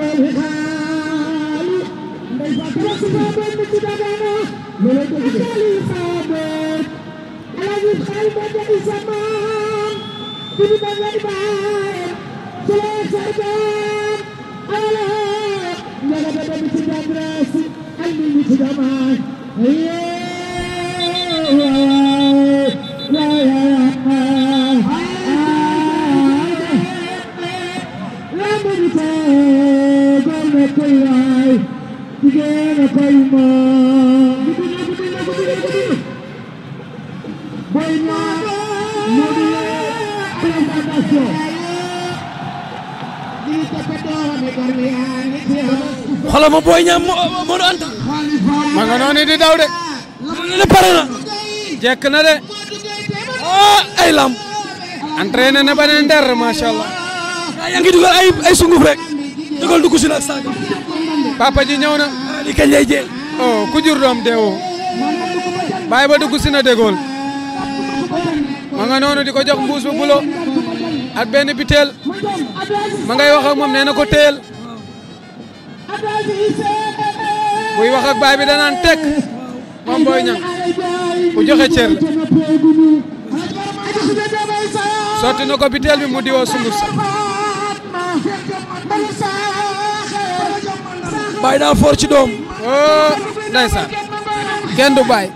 xoolal ma booy ñaam Modou Anta. ma nga noonu di daw de. ne pare na. jekk na de. ah ay lamb. entraîné na ba ne nder macha allah. yaa ngi dugal ay ay sunguf rek. dugal dugg si nag saaga. papa ji ñëw na. li kañ lay jee. oh ku jur doom deewoo. bàyyi ba dugg si na dégool. ma nga noonu di ko jox mbuus bu bulo. ak benn biteel. ma ngay wax ak moom nee na ko teel. buy wax ak baay bi danaan tek moom booy ñang ku joxe cër la sotti na ko biteel bi mu diwoo sunguf sa Baye daa for ci doom. oh ndeysaan kenn du baay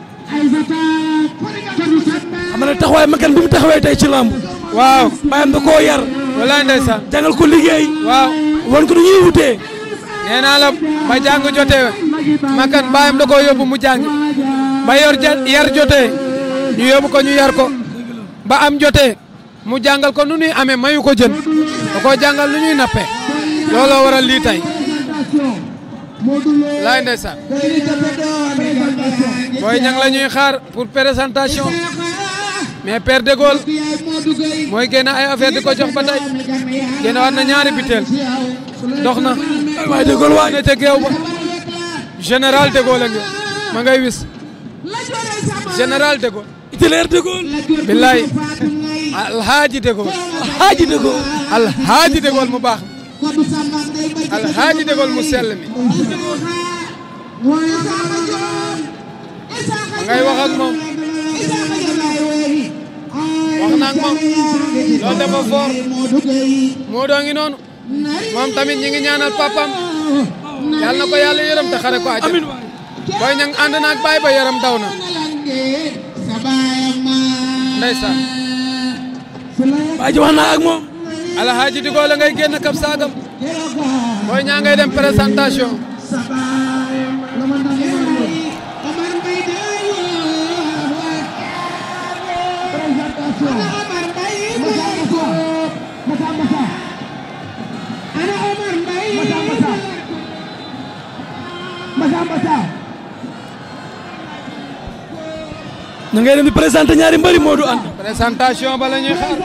xam nga ne taxawaay makan bi mu taxawee tey ci lamb. waaw baayam da koo yar. walaay ndeysaan jàngal ko liggéey. waaw wan ko nu ñuy wutee. nee naa la ba jàng jotee makan baayam da koo yóbbu mu jàng ba yor ja- yar jotee ñu yóbbu ko ñu yar ko ba am jotee mu jàngal ko nu ñuy amee mayu ko jën da koo jàngal nu ñuy nappee looloo waral lii tey laay ndeysaan booy ñang la ñuy xaar pour présentation mais Père de Gaulle mooy génne ay affaire di ko jox ba tey génne waat na ñaari biteel dox na waaye déggoo waay. ne ca géew ba général de Gaulle a ngi ma ngay wis général de Gaulle itinéraire déggoo. billaay alhaaji de Gaulle xaaji déggoo. alhaaji de Gaulle mu baax mi alhaaji de Gaulle mu sell mi ma ngay wax ak moom wax na ak moom loolu dafa fort moo doo ngi noonu moom tamit ñi ngi ñaanal papam yàlla na ko yàlla yërëm te xare ko àjjana amiin waay. booy ñang ànd na ak baay ba yaram daw na ndeysaan Baye ji wax naa ak moom. alhaaji di Gaulle ngay génn kab saagam booy ñaa ngay dem présentation na ngay dem di présenté ñaari mbëri Modou Anta. présentation ba la ñuy xaar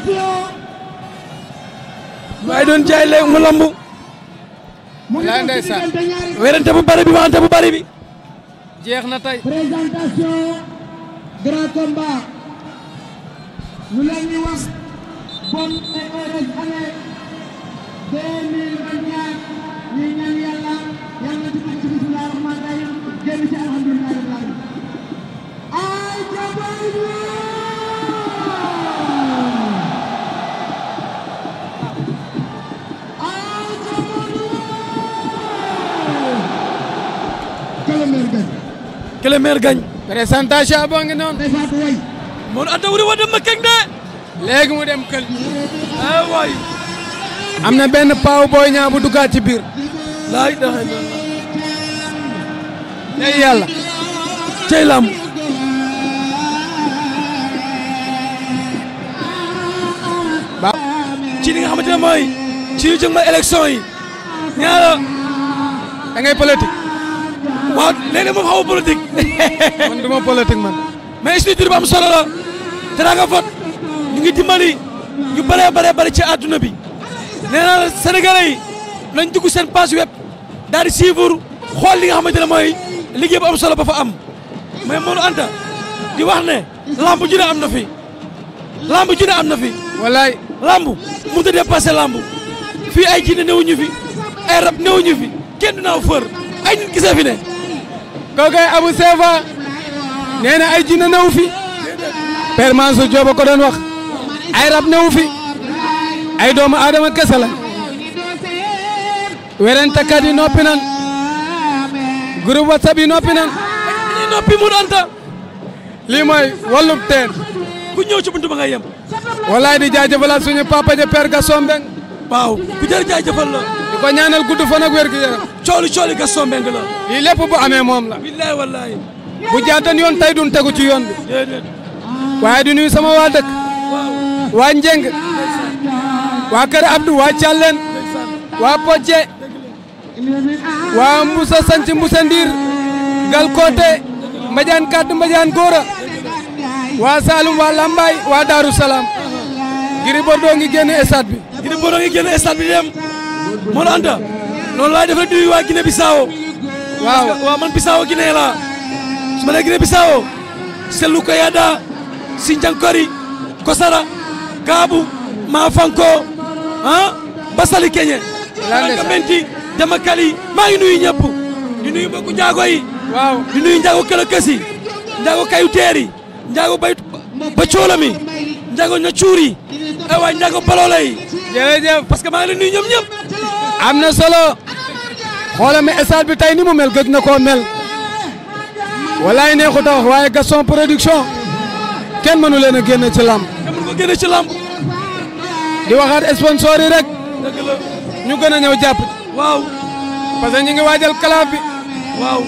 waaye doon jaay léegi mu lambu. laay ndeysaan werante bu bari bi waxante bu bari bi. jeex na tey présentation grand combat ñu leen di wax bonne et heureuse année 2024 ñu ñaan yàlla yàlla ci dugg ci bismillah rahman rahim génn ci alhamdulilah rabbil alamin ay jabay ay jabay kala meer gañ que le maire gagne. présentation boo ngi noonu day faatu way Modou Anta wuri wa dem ma keng de. léegi mu dem kël ah waay. am na benn paaw booy ñaa bu duggaat ci biir laa ilaha illallah. tey yàlla cey lamb. ba ci li nga xamante ne mooy. ci yu jëm ma élection yi. ñaara. da ngay politique waaw léeg-léeg moom xaw ma politique. man du ma politique man mais structure bu am solo la. te daa nga vote ñu ngi dimbali ñu bëree bëree bëri ci àdduna bi. nee naa la sénégalais yi nañ dugg seen page web daal di suivre xool li nga xamante ne mooy liggéey bu am solo ba fa am. mais Modou Anta di wax ne. lamb ju ne am na fi. lamb ju ne am na fi. walaay lamb mënut a dépassé lamb fii ay jinne newuñu fi ay rab newuñu fi kenn du naaw fër ay nit gisee fi ne kookoy Abu Sefa nee na ay jinne newu fi Père Mansour Diop ko doon wax ay rab newu fi ay doomu aadama kese la werentekat yi noppi nan groupe whatsapp yi noppi nan dañuy noppi mu anta lii mooy wàllub teen ku ñëw ci buntu ba nga yem walaay di jaajëfalaat suñu papa ja Père Gaston Mbeng waaw ku jar jaajëfal la di ko ñaanal gudd fan ak wér gu yaram cooli cooli Gaston Mbengue la lii lépp bu amee moom la billahi wallahi bu jaatan yoon tey dun tegu ci yoon bi déedéet waaye di nuyu sama waa dëkk waaw waa Njeng waa Kër Abdou waa Thialène waa Pocce waa Mbusa Sanc Mbusa Ndiir Gal Kote Mbadiane Kadd Mbadiane Gora waa Saloum waa Lambaay waa Darou Salaam Gris Bordeaux ngi génn stade bi Gris Bordeaux ngi génn stade bi di dem moo la anta noonu laay def rek di nuyu waa Guinée Bissau waaw waaw man Bissau Guinée la su ma nee Guinée Bissau Selou Koyada Sindiankori Kosara Kaabu Maafanko ah Basali Keñe Lanka Menti Jamakali maa ngi nuyu ñëpp di nuyu mbokku njaago yi waaw di nuyu njaago këla kësi njaago kayu teeri njaago bay ba coolami njaago ña cuuri ay waay njaago baloola yi jërëjëf parce que maa ngi leen nuyu ñoom ñëpp am na solo xoolal ma stade bi tey ni mu mel gëj na koo mel walaay neexut a wax waaye Gaston production kenn mënu leen a génne ci lamb te mun ko génne ci lamb di waxaat sponsor yi rek dëgg la ñu gën a ñëw jàpp waaw parce que ñu ngi waajal kalaaf bi waaw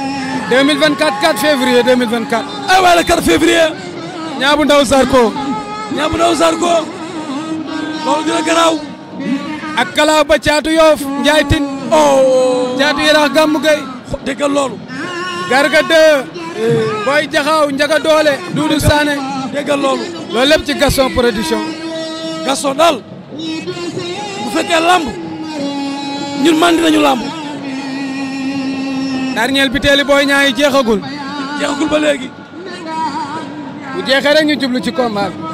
2024 4 février 2024 ay waay le 4 février ñaabu ndaw Sarko ñaabu ndaw Sarko loolu dina garaaw ak kalaaf ba caatu yoof njaay tin oh caatu yaraax gàmmu gay déggal loolu garga de booy jaxaaw njaga doole duudu saane déggal loolu loolu lépp ci Gaston production Gaston daal bu fekkee lamb ñun mandi nañu lamb dernier biteeli booy ñaayi jeexagul jeexagul ba léegi bu jeexee rek ñu jublu ci combat bi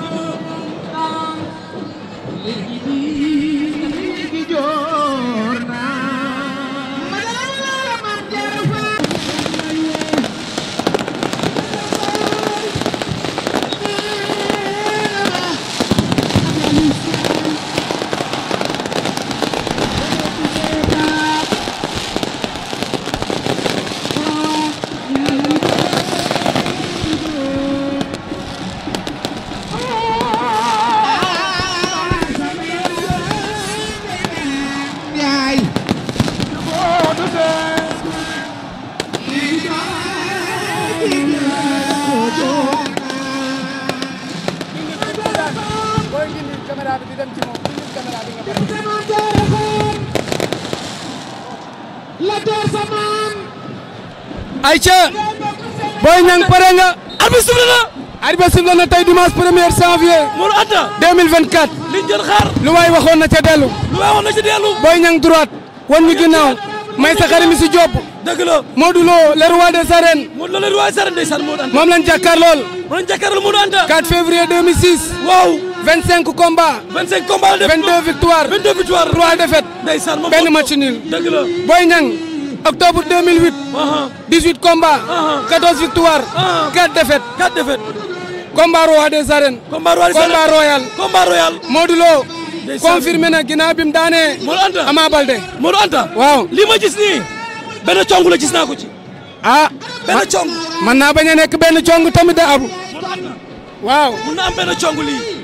Aïcha Boy Niang pare nga arbitre sifflé na arbitre sifflé na tey dimanche 1er janvier Mour Anta 2024 liñ jël xaar lu waay waxoon na ca dellu lu waawoon na ci dellu Boy Niang droite wan ñu ginnaaw may sa xarit mi si Diop dëgg la Modou Lo le roi des arènes Mour la leen waay sara ndeysaan Mour Anta moom lañ jàkkaar lool mu lañ jàkkaarloo Mour Anta 4 février 2006 waaw 25 combats 25 combats la def 22 victoires 22 victoires 3 défaites ndeysaan moom benn match nul dëgg la Boy Niang octobre 2008 aha 18 combats Ah. 14 victoires Ah. 4 défaites quatre défaites combat roi des arènes combat royal combat royal combat royal Modou Lo Ndeysaan. confirmé na ginnaaw bi mu daanee Mour Anta Ama Baldé Mour Anta waaw li ma gis nii benn cong la gis naa ko ci ah benn cong man naa bañ a nekk benn cong tamit de abu Mour Anta waaw mun na am benn cong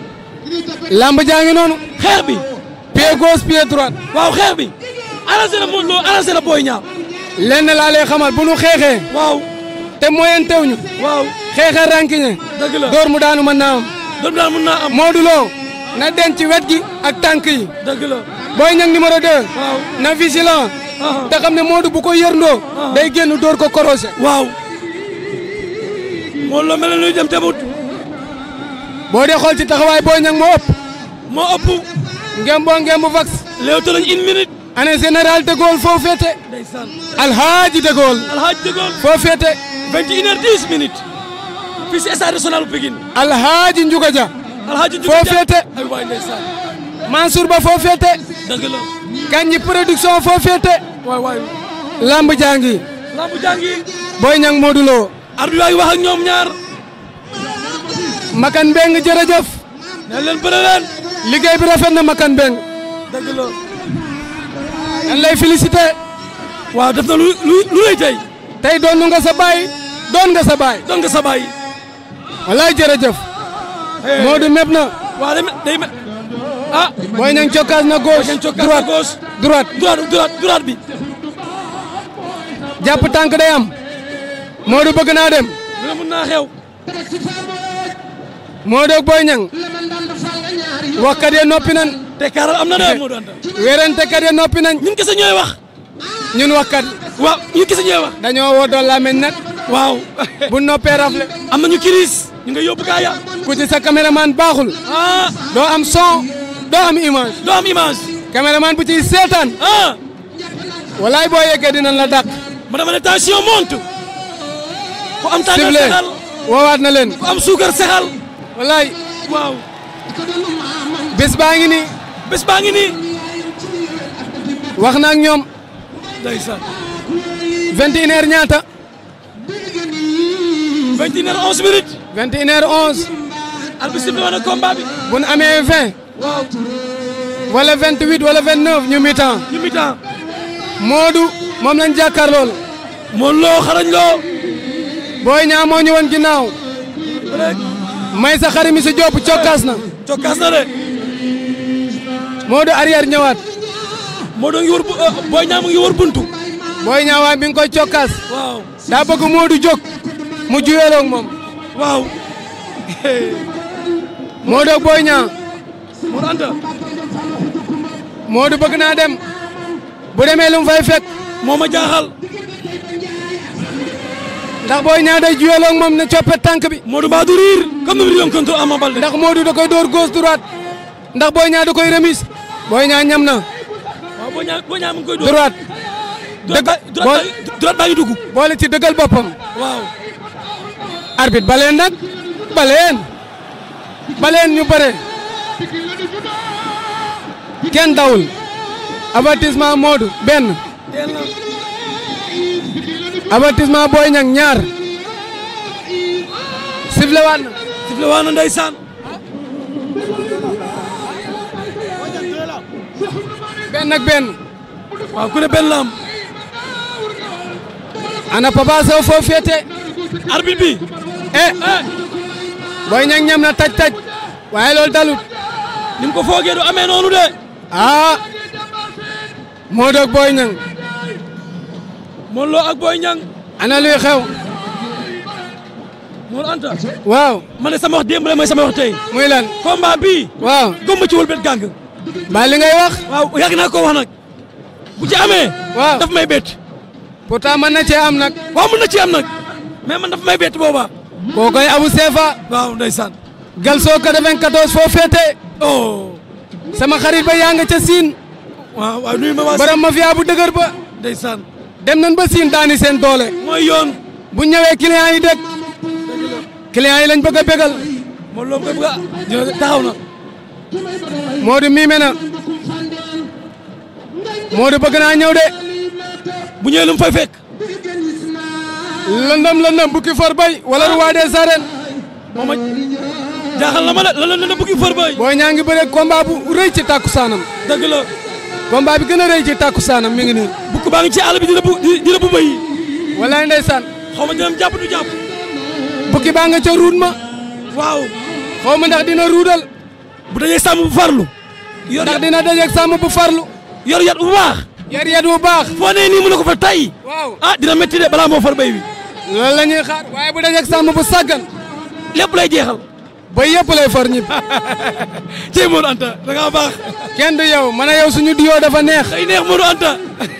lii lamb jaa ngi noonu xeex bi pied gauche pied droite waaw xeex bi arrangé na Modou Lo arrangé na Boy Niang lenn laa lay xamal bu nu xeexee waaw te moyen tew ñu waaw xeexee rankiñe dëgg la door mu daanu mën naa am doom daal mun naa am Modou Lo na denc wet gi ak tànk yi dëgg la Boy Niang numéro 2 waaw na vigilant aha te xam ne Modou bu ko yërndoo day génn door ko korosé waaw Modou Lo mel na luy dem tamit boo dee xool ci taxawaay Boy Niang moo ëpp moo ëpp ngem boo ngem bu vax léewto lañ une minute année général de Gaulle foo féete ndeysaan alhaaji de Gaulle alhaaj dëggoon foo féete vingt et une heures dix minutes fii si stade national bu Pikine alhaaji Ndiouga Dia alhaji foo féete ay waay ndeysaan Mansour Ba foo féete dëgg la Kandji production foo féete waay waay lamb jàngi lambu jàngi Boy Niang Modou Lo arbitre baa ngi wax ak ñoom ñaar Makan Mbeng jërëjëf ne leen bëre leen liggéey bi rafet na Makan Mbeng dëgg la dañ lay félicité waaw def na lu lu lu lay tey tey doon nga sa baay doon nga sa baay doon nga sa baay walaay jërëjëf Modou mépp na waaw day day me ah Boy Niang cokkaas na gauche ngeen cokkaas droite gauche droite droite droite droite bi jàpp tànk day am Modou bëgg naa dem lu ne mun naa xew Modou ak Boy Niang waxkat ya noppi nan te kaaral am na de Modou Anta wérante kat ya noppi nañ ñun kese ñooy wax ñun waxkat waaw ñun kese ñooy wax dañoo woo doon làmmiñ nag waaw bu noppee rafle am nañu kiris ñu nga yóbbu gaa ya ku ci sa caméraman baaxul ah doo am son doo am image doo am image caméraman bu ciy seetaan ah walaay boo yeggee dinañ la dàq ma dama ne tension monte ku am tàngal sifflé sexal woowaat na leen ku am suukar sexal walaay waaw bés baa ngi nii bés baa ngi nii wax na ak ñoom ndeysaan 21 heures ñaata 21 heures 11 minutes 21 heures 11 arbitre sifflé woon na combat bi bu nu amee 20 waaw wala 28 wala 29 ñu mi temps ñu mi temps Modou moom lañ jàkkaar lool moon loo xarañ loo Boy Niang moo ñu woon ginnaaw rek may sa xari mi si Diop cokkaas na cokkaas na de Modou arrière ñëwaat moo doo ngi wër bu Boy Niang mu ngi wër buntu Boy Niang waaye mi ngi koy cokkaas waaw daa bëgg Modou jóg mu juyeeloo ak moom waaw Modou ak Boy Niang Modou Anta Modou bëgg naa dem bu demee lu mu fay fekk moo ma jaaxal ndax Boy Niang day juyeeloo ak moom ne coppe tànk bi Modou mbaa du riir comme ni mu riiroon contre Ama Baldé ndax Modou da koy door gauche droite ndax Boy Niang da koy remise Boy Niang ñam na waaw Boy Niang Boy Niang mu ngi koy dóor droite droite ba dëgg- droite baa- droite baa ngi dugg boole ci dëggal boppam waaw arbitre baleen nag baleen baleen ñu bëre kenn dawul avertissement Modou benn teel na avertissement Boy Niang ñaar sifflé waat na sifflé waa na ndeysaan benn ak benn waaw ku ne benn la am ana Papa Sow foo féete arbitre bi eh Boy Niang ñam na taj taj waaye loolu dalut ni mu ko foogee du amee noonu de ah Modou ak Boy Niang Modou Lo ak Boy Niang ana luy xew Modou Anta waaw man de sama wax démb la mooy sama wax tey muy lan combat bii waaw gomba ci wëlbet gàng ba li ngay wax waaw yàgg naa ko wax nag bu ci amee waaw daf may bett pourtant mën na cee am nag waaw mën na ci am nag mais man daf may bett booba koo koy Abu Sefa waaw ndeysaan Galso 94 foo féete oh sama xarit ba yaa nga ca Siin waaw waaw nuyu ma waa borom mafia bu dëgër ba ndeysaan dem nañ ba Siin daani seen doole mooy yoon bu ñëwee client yi dëkk client yi lañ bëgg a bégal Modou Lo koy bëgg a dina taxaw na Modou miime na Modou bëgg naa ñëw de bu ñëwee lu mu fay fekk lëndëm lëndëm bukki for bay wala roi des arènes moom a jaaxal na ma de la la la bukki fër bay Boy Niang ngi bëre combat bu rëy ci takkusaanam dëgg la combat bi gën a rëy ci takkusaanam mi ngi nii bukk baa ngi ci àll bi dina bu dina bu bay walaay ndeysaan xaw ma dina jàpp du jàpp bukki baa nga ca ruut ma waaw xaw ma ndax dina ruudal bu dajee sàmm bu farlu yor ndax yat dina dajeeg sàmm bu farlu yor yat bu baax yar yat bu baax foo nee nii mu ne ko fa tay waaw ah dina métti de balaa moo far bay bi loolu la ñuy xaar waaye bu dajeeg sàmm bu sàggan lépp lay jeexal ba yëpp lay far ñib cey Modou Anta da ngaa baax kenn du yow man a yow suñu diyoo dafa neex day neex Modou Anta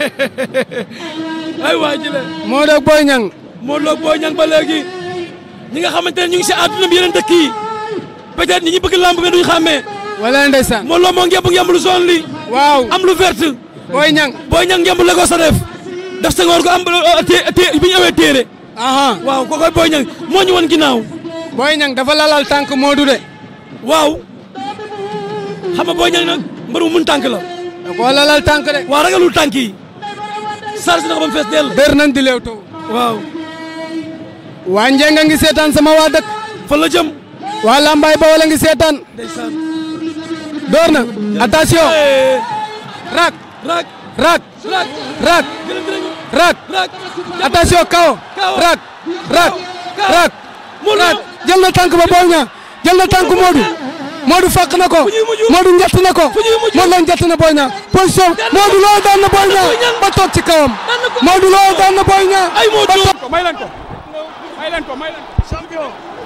ay waa jële Modou ak Boy Niang Modou Lo ak Boy Niang ba léegi ñi nga xamante ne ñu ngi si àdduna bi yeneen dëkk yi peut-être ñi ñu bëgg lamb nga duñ xàmmee wala ndeysaan Modou Lo moo ngemb ngemb lu zone li waaw am lu vert Boy Niang Boy Niang ngemb la ko sa def def sa ngoor ko am té té bi ñu amee téere aha waaw ko koy Boy Niang moo ñu woon ginnaaw Boy Niang dafa lalal tànk Modou de waaw xam nga Boy Niang nag mbër mu mun tànk la da koo lalal tànk de waa ragalul tànk yi charge na ko ba mu fees dell dër nañ di leew taw waaw waa Njenga ngi seetaan sama waa dëkk fan la jëm waa Lambaay ba wala ngi seetaan ndeysaan door na attention Eh, rak raak rak raak rak gërëm dinañu rak raak attention kaw Kaw. rak rak Kaw. rak Modou rak jël na tànk ba Boy Niang jël na tànk Modou Modou fàq na ko ñuy mujj? Modou njett na ko Fu ñuy mujj? Modou Lo njett na Boy Niang position Modou Lo daan na Boy Niang Boy Niang. ba toog ci kawam Daan na ko. Modou Lo daan na Boy Niang ay moo ba dóor toog may leen ko may leen ko may leen ko champion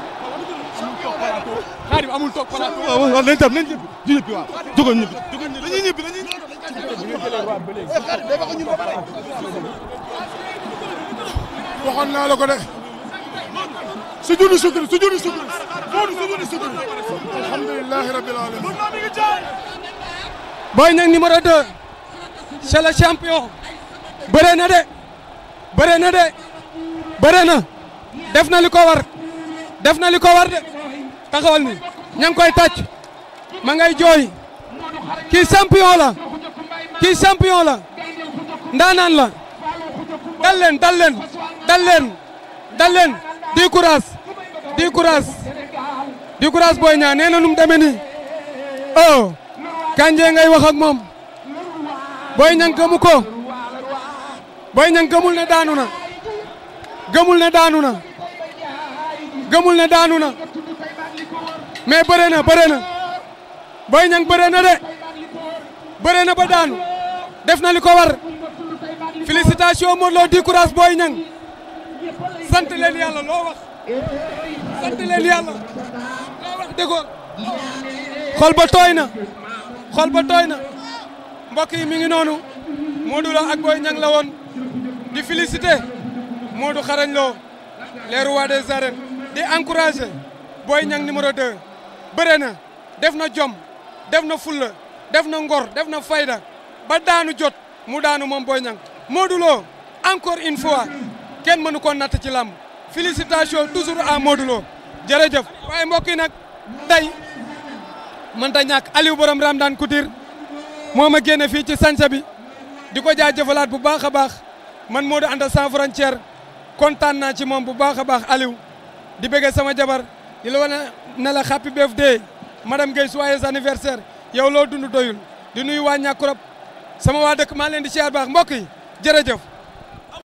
xaadim amul toog plateau waaw waaw nañ dem nañ ñibbi ñu ñibbi waaw jógal ñibbi jógal ñibbi dañuy ñibbi dañuy waxoon naa la ko de su junni sukuri su junni sukuri Modou su junni sukuri alhamdulilahi rabbil alamin Boy Niang numéro 2 c'est le champion bëre na de bëre na de bëre na def na li ko war def na li ko war de taxawal ni ña ngi koy tàcc ma ngay jooy kii champion la kii champion la ndaanaan la dal leen dal leen dal leen dal leen di courage di courage di courage Boy Niang nee na nu mu demee nii oh Kanje ngay wax ak moom Boy Niang gëmu ko Boy Niang gëmul ne daanu na gëmul ne daanu na gëmul ne daanu na mais bëre na bëre na Boy Niang bëre na de bëre na ba daanu def na li ko war félicitation Modou Lo di courage Boy Niang sant leen yàlla loo wax sant leen yàlla loo wax déggoon xol ba tooy na xol ba tooy na mbokk yi mi ngi noonu Modou Lo ak Boy Niang la woon di féliciter Modou Xarañ Lo les rois des arènes di encourager Boy Niang numéro 2 bëre na def na jom def na fulla def na ngor def na fayda ba daanu jot mu daanu moom Boy Niang Modou Lo encore une fois kenn mënu ko natt ci làmb félicitations toujours à Modou Lo jërëjëf waaye mbokk yi nag tey mënta ñàkk Aliou borom Ramdan Couture moo ma génne fii ci sansa bi di ko jaajëfalaat bu baax a baax man Modou Anta sans frontière kontaan naa ci moom bu baax a baax Aliou di bëgg sama jabar di la wane ne la happy birthday madame Guèye joyeux anniversaire yow loo dund doyul di nuyu waa Ñàkkurab sama waa dëkk maa leen di siyaar baax mbokk yi jërëjëf